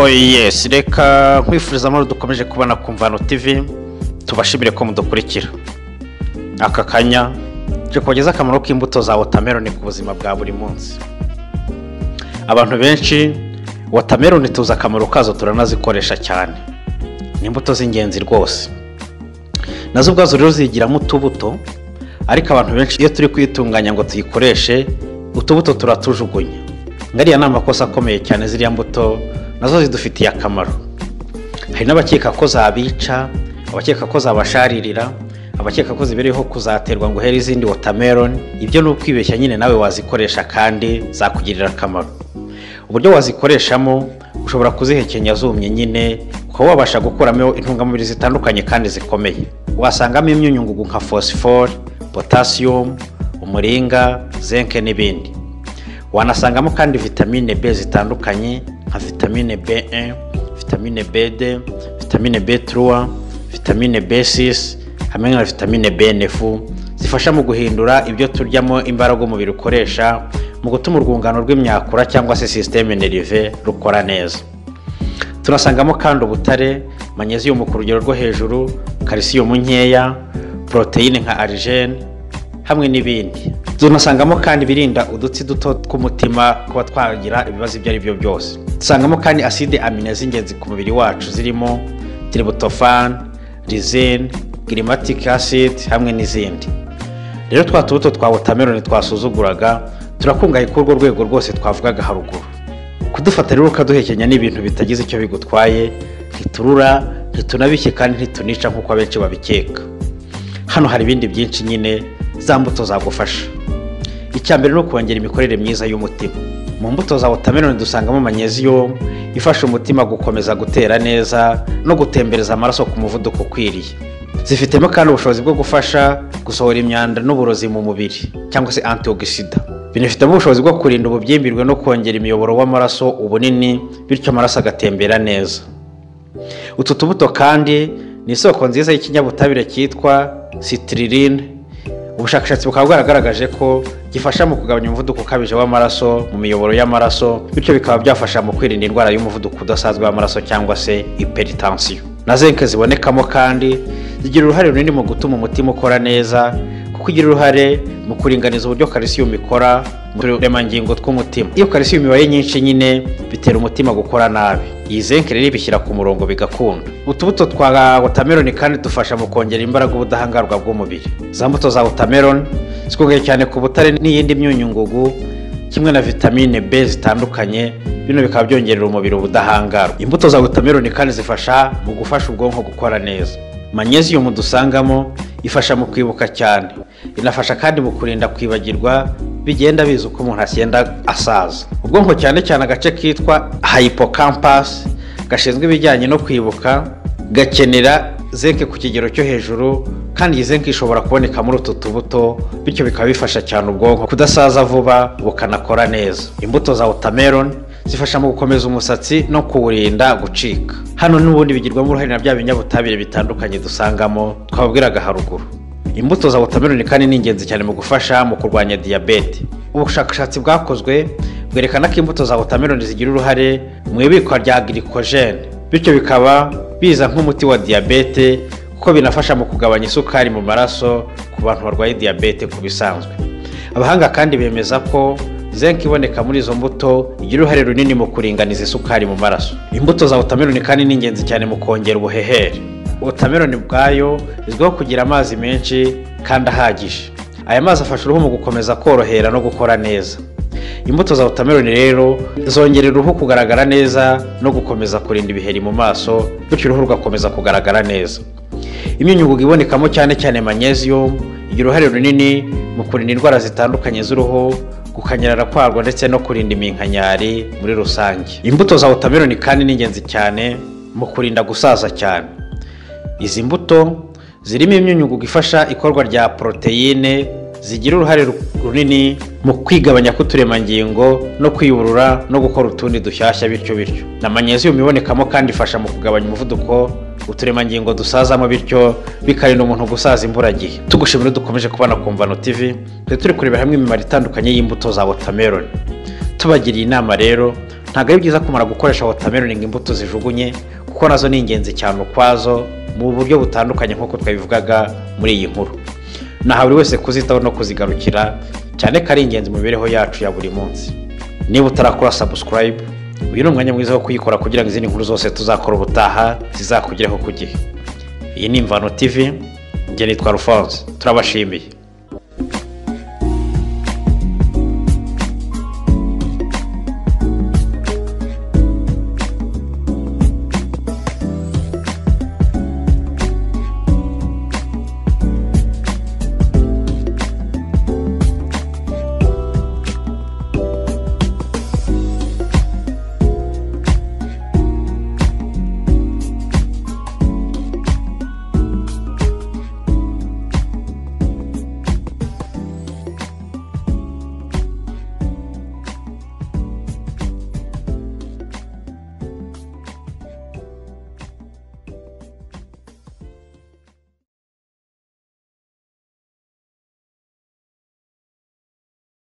yes reka nkwifuriza amahoro dukomeje kubona ku mvano tv tubashimire ko mudukurikira aka kanya turi kubageza akamaro k'imbuto za wotameroni ku buzima bwa buri munsi abantu benshi wotameroni tuzi akamaro kazo turanazikoresha cyane ni imbuto z'ingenzi rwose nazo ubwazo rero zigiramo utubuto ariko abantu benshi iyo turi kuyitunganya ngo tuyikoreshe utubuto turatujugunya ngariya ni amakosa akomeye cyane ziriya mbuto nazo zidufitiye akamaro hari n'abakeka ko zabica abakeka ko zabasharirira abakeka ko zibereyeho kuzaterwa ngo uhere izindi wotameroni ibyo ni ukwibeshya nyine nawe wazikoresha kandi zakugirira akamaro uburyo wazikoreshamo ushobora kuzihekenya zumye nyine kuba wabasha gukuramo intungamubiri zitandukanye kandi zikomeye wasangamo imyunyungugu nka fosifore potasiyumu umuringa zenke n'ibindi wanasangamo kandi vitamine b zitandukanye nka vitamine b1 vitamine b2 vitamine b3 vitamine b6 hamwe na vitamine b9 zifasha mu guhindura ibyo turyamo imbaraga umubiri ukoresha mu gutuma urwungano rw'imyakura cyangwa se sisiteme nerive rukora neza tunasangamo kandi ubutare manyeziyumu ku rugero rwo hejuru kalisiyumu nkeya poroteyine nka arigene hamwe n'ibindi tunasangamo kandi ibirinda udutsi duto tw'umutima kuba twagira ibibazo ibyo ari byo byose dusangamo kandi aside amine z'ingenzi ku mubiri wacu zirimo tiributofani rizine girimatike aside hamwe n'izindi rero twa tubuto twa wotameroni twasuzuguraga turakungahaye kuri urwo rwego rwose twavugaga haruguru kudufata rero ukaduhekenya ni ibintu bitagize icyo bigutwaye ntiturura ntitunabike kandi ntitunica nk'uko abenshi babikeka hano hari ibindi byinshi nyine za mbuto zagufasha icya mbere ni ukongera imikorere myiza y'umutima mu mbuto za wotameroni dusangamo manyeziyumu ifasha umutima gukomeza gutera neza no gutembereza amaraso ku muvuduko ukwiriye zifitemo kandi ubushobozi bwo gufasha gusohora imyanda n'uburozi mu mubiri cyangwa se antiogisida binafitemo ubushobozi bwo kurinda ububyimbirwe no kongera imiyoboro w'amaraso ubunini bityo amaraso agatembera neza utu tubuto kandi ni isoko nziza y'ikinyabutabire cyitwa sitiririne ubushakashatsi bukaba bwaragaragaje ko gifasha mu kugabanya umuvuduko ukabije w'amaraso mu miyoboro y'amaraso bityo bikaba byafasha mu kwirinda indwara y'umuvuduko udasanzwe w'amaraso cyangwa se iperitansiyo na zenke zibonekamo kandi zigira uruhare runini mu gutuma umutima ukora neza kuko igira uruhare mu kuringaniza uburyo kalisiyumu ikora mu turemangingo tw'umutima iyo kalisiyumu ibaye nyinshi nyine bitera umutima gukora nabi iyi zenke rero ibishyira ku murongo bigakunda utubuto twa wotameroni kandi dufasha mu kongera imbaraga ubudahangarwa bw'umubiri za mbuto za wotameroni zikungahaye cyane ku butare n'iyindi myunyungugu kimwe na vitamine b zitandukanye bino bikaba byongerera umubiri ubudahangarwa imbuto za wotameroni kandi zifasha mu gufasha ubwonko gukora neza manyeziyumu dusangamo ifasha mu kwibuka cyane inafasha kandi mu kurinda kwibagirwa bigenda biza uko umuntu agenda asaza ubwonko cyane cyane agace kitwa hayipokampasi gashinzwe ibijyanye no kwibuka gakenera zenke ku kigero cyo hejuru kandi iyi zenke ishobora kuboneka muri utu tubuto bityo bikaba bifasha cyane ubwonko kudasaza vuba bukanakora neza imbuto za wotameroni zifasha mu gukomeza umusatsi no kuwurinda gucika hano n'ubundi bigirwamo uruhare na bya binyabutabire bitandukanye dusangamo twababwiraga haruguru imbuto za wotameroni kandi ni ingenzi cyane mu gufasha mu kurwanya diyabete ubushakashatsi bwakozwe bwerekana ko imbuto za wotameroni zigira uruhare mu ibikwa rya girikojene bityo bikaba biza nk'umuti wa diyabete kuko binafasha mu kugabanya isukari mu maraso ku bantu barwaye diyabete ku bisanzwe abahanga kandi bemeza ko zenke iboneka muri izo mbuto igira uruhare runini mu kuringaniza isukari mu maraso imbuto za wotameroni kandi ni ingenzi cyane mu kongera ubuhehere wotameroni ubwayo izwiho kugira amazi menshi kandi ahagije aya mazi afasha uruhu mu gukomeza korohera no gukora neza imbuto za wotameroni rero zongerera uruhu kugaragara neza no gukomeza kurinda ibiheri mu maso bityo uruhu rugakomeza kugaragara neza imyunyungugu ibonekamo cyane cyane manyeziyumu igira uruhare runini mu kurinda indwara zitandukanye z'uruhu gukanyarara kwarwo ndetse no kurinda iminkanyari muri rusange imbuto za wotameroni kandi ni ingenzi cyane mu kurinda gusaza cyane izi mbuto zirimo imyunyungugu ifasha ikorwa rya poroteyine zigira uruhare runini mu kwigabanya k'uturemangingo no kwiyurura no gukora utundi dushyashya bityo bityo na manyeziyumu ibonekamo kandi ifasha mu kugabanya umuvuduko uturemangingo dusazamo bityo bikarinda umuntu gusaza imburagihe tugushimira dukomeje kubona ku mvano tv turi kurebera hamwe imimaro itandukanye y'imbuto za wotameroni tubagiriye inama rero ntabwo ari byiza kumara gukoresha watermelon ngo imbuto zijugunye kuko nazo ni ingenzi cyane ukwazo mu buryo butandukanye nk'uko twabivugaga muri iyi nkuru naha buri wese kuzitaho no kuzigarukira cyane ko ari ingenzi mu mibereho yacu ya buri munsi niba utarakora sabusikarayibu uyu ni umwanya mwiza wo kuyikora kugira ngo izindi nkuru zose tuzakora ubutaha zizakugereho ku gihe iyi ni imvano tivi njye nitwa rufonse turabashimiye